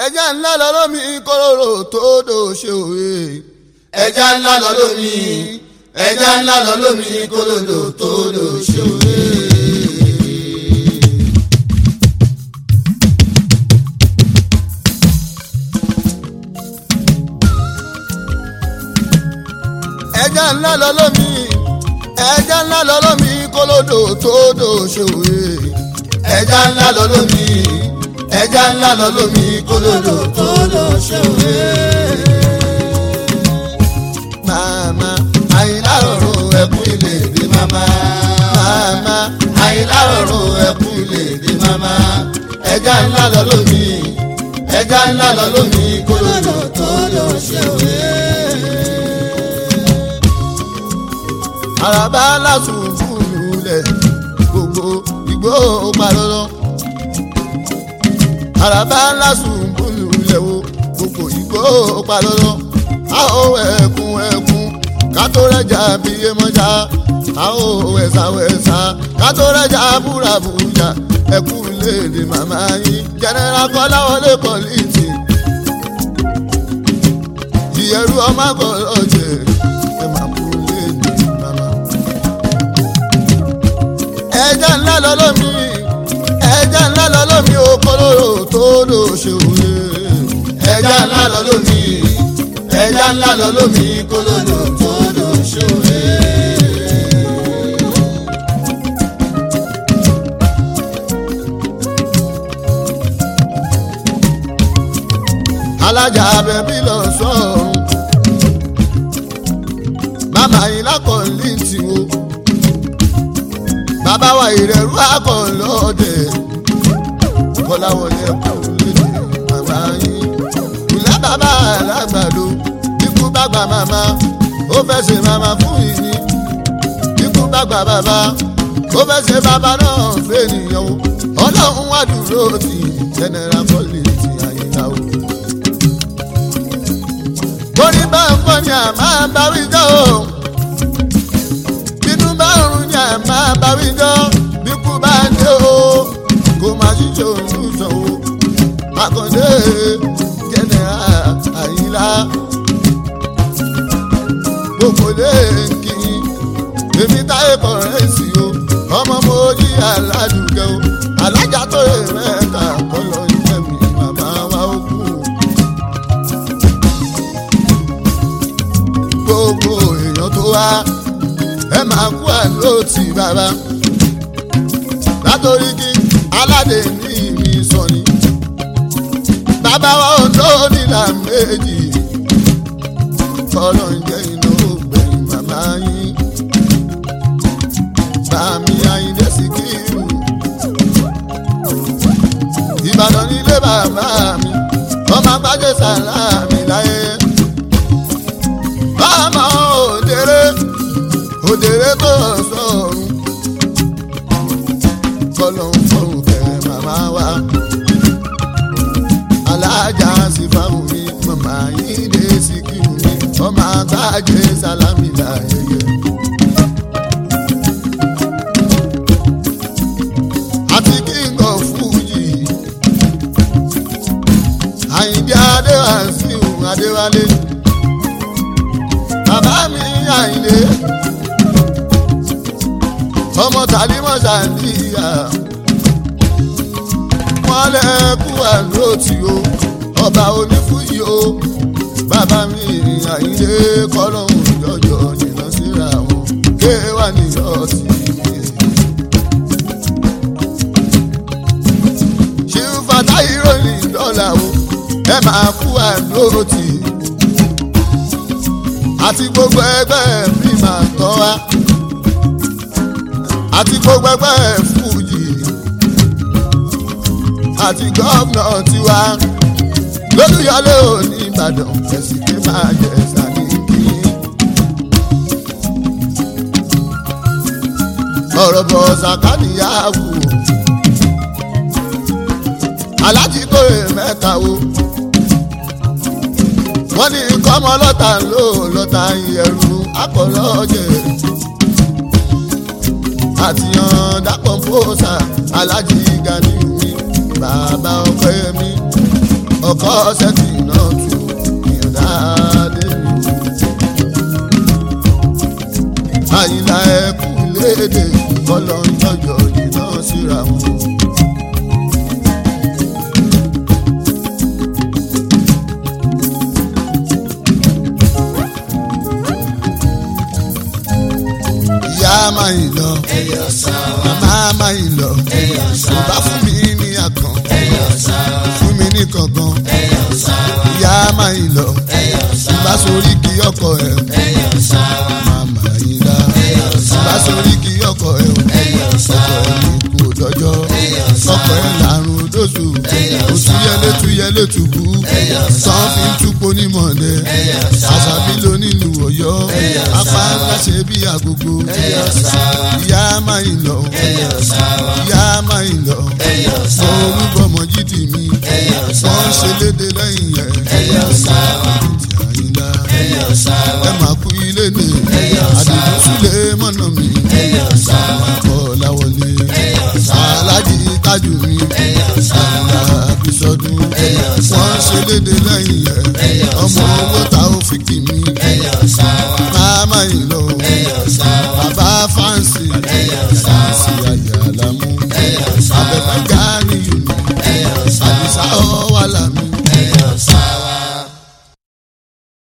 ẹja ńlá lọ lómi kóróró tó dò ṣe òwe. ẹja ńlá lọ lómi ẹja ńlá lọ lómi kólódò tó dò ṣe òwe. ẹja ńlá lọ lómi ẹja ńlá lọ lómi kólódò tó dò ṣe òwe. ẹja ńlá lọ lómi ẹja ńlá lọ lómi kólódò tó dò ṣe òwe. màmá àyìnlá ọ̀run ẹkún ilé dé mama màmá àyìnlá ọ̀run ẹkún ilé dé mama ẹja ńlá lọ lómi ẹja ńlá lọ lómi kólódò tó dò ṣe òwe. àràbá lásùn fúlù lẹ̀ gbogbo ìgbó parọ́rọ́ àràbá lásùn fúlù lẹ̀ wo gbogbo ìgbó parọ́rọ́ a ó ẹkún ẹkún kátó rẹjà bíyé mọ́jà a ó wẹ̀sà wẹ̀sà kátó rẹjà búrabújà ẹkún léde màmá yín jẹnẹra kọ́láwọlé kọ́lìtì ìyẹrù ọmọ akọ̀rọ̀ jẹ ẹ máa kú léde màmá ẹja ńlá lọ lómi ẹja ńlá lọ lómi okòlóró tó lò ṣe òye ẹja ńlá lọ lómi ẹja ńlá lọ lómi kólódò tó dò ṣe òwe. alájà abẹ́bí lọ sọ́run màmá yìí lákọ̀ọ́lì tí wo bàbá wa ìrẹ̀rú akọ̀ọ́lọ́dẹ kọ́láwọlé kò lédè màmá yìí ìlà bàbá alágbàdo ikú bàgbà màmá ó fẹ́ ṣe màmá fún ìní ikú bàgbà bàbá ó fẹ́ ṣe bàbá náà fẹ́nìyàn o ọlọ́run wà dúró tì jẹnẹra kọ́lì tì àyíká o borí bá ń kọ́ ni à máa bá wí jọ́ o bínú bá ń rún ni à máa bá wí jọ́ bíkú bá dé o kò má ṣíṣe òun sọ o àkàndé jẹnẹra àyílá gbogbo lè kí èmi táyé kọrẹ́sì o ọmọ mo jí aládùúgbò o alájà tó yẹ mẹ́ta kọ́ lọ ìfẹ́ mi màmá wa ó kú. gbogbo èèyàn tó wá ẹ máa kú àlóòtì bàbá látòrí kí aládé ní mi sọ ni bàbá wa ò tó nílà méjì kọ́lọ́ ń jẹ́ iná ògbẹ̀yìn màmá yín bàmí àyíndé sí kírù ìbàdàn nílé bàbá mi ọmọ agbájé sàlámì láyé bàmá òdèrè òdèrè tó sọ̀rùn kọ́lọ́ ń fọ̀rùn kẹrẹ màmá wa alájà sí fáwọn mi màmá yín dé sí kírù mi ọmọ agbájé sàlámì láyé. àti king of fuji àyìndé adéwàsíù adéwálé bàbá mi àyìndé ọmọ tàlímọ̀ sàndíyà wọn lẹ kú àlóòtì o ọba onífúyì o bàbá mi àyìndé kọlọ́hún jọjọ jìnnà síra wọn kéwà níyọ̀tì. ṣífàtà ìròyìn dọ́là o ẹ máa kú àlóòtì àti gbogbo ẹgbẹ́ mi máa tọ́ wa àti gbogbo ẹgbẹ́ fújì àti gómìnà tiwa lólùyọlé òní ìbàdàn ẹ̀sìn ké máa jẹ sani kí. ọ̀rọ̀ bọ̀ sàkánìyàwó alájí tó rè mẹ́ta wo wọ́n ní kọ́mọ lọ́tà ló lọ́tà ìyẹ̀rù akọ̀lọ́jẹ̀ àtìyàn dápọ̀ fòsà alájí gani mi bàbá ọpẹ́ mi ọkọ sẹ́tì náà tù ìyọ̀dá débi. àyìnlá ẹkú léde kọ́lọ́ ń jọjọ jìnnà síra wọn. ìyá máa ń lọ ẹyọ sáwà màmá máa ń lọ ẹyọ kò sáwà bá fún mi ní àkàn ẹyọ sáwà fún mi ní kankan ẹyọ sáwà ìyá máa ń lọ ẹyọ bá sáwà sórí kí ọkọ ẹ ẹyọ sáwà màmá yín lá ẹyọ bá sáwà sórí kí ọkọ ẹ ẹyọ ọkọ sáwà ẹ ní kú dọjọ́ ẹyọ ọkọ ẹ làrùn dóṣù òtúyẹlé túyẹlé tùbú tán fi ń túpo nímọ̀lẹ́ ẹyọ sáwà àṣàbí ló nílùú ọ̀yọ́ apá ńlá ṣe bí agogo ẹyọ sáwà ìyá máa ń lọ ẹyọ sáwà ìyá máa ń lọ ẹyọ mọ sáwà orúkọ mọ̀jídì mi ẹyọ wọ́n sáwà ṣe léde lẹ́yìn ẹ̀ ẹyọ sáwà ti àyínlá ẹyọ sáwà ẹ máa kú ilé ní Ẹyọ àdìgún sílé mọ́nà mi ẹyọ sáwà kọ́ láwọlé ẹyọ sáwà aláàjì tájù mi ẹyọ sáwà àyínlá àbísọdún ẹyọ wọ́n sáwà ṣe léde lẹ́yìn ẹ̀ ẹyọ ọmọ owó ta ó fi kì mí ẹyọ sáwà máa máa ń lọ ẹyọ sáwà bàbá fáǹsì ẹyọ sáwà sí àyà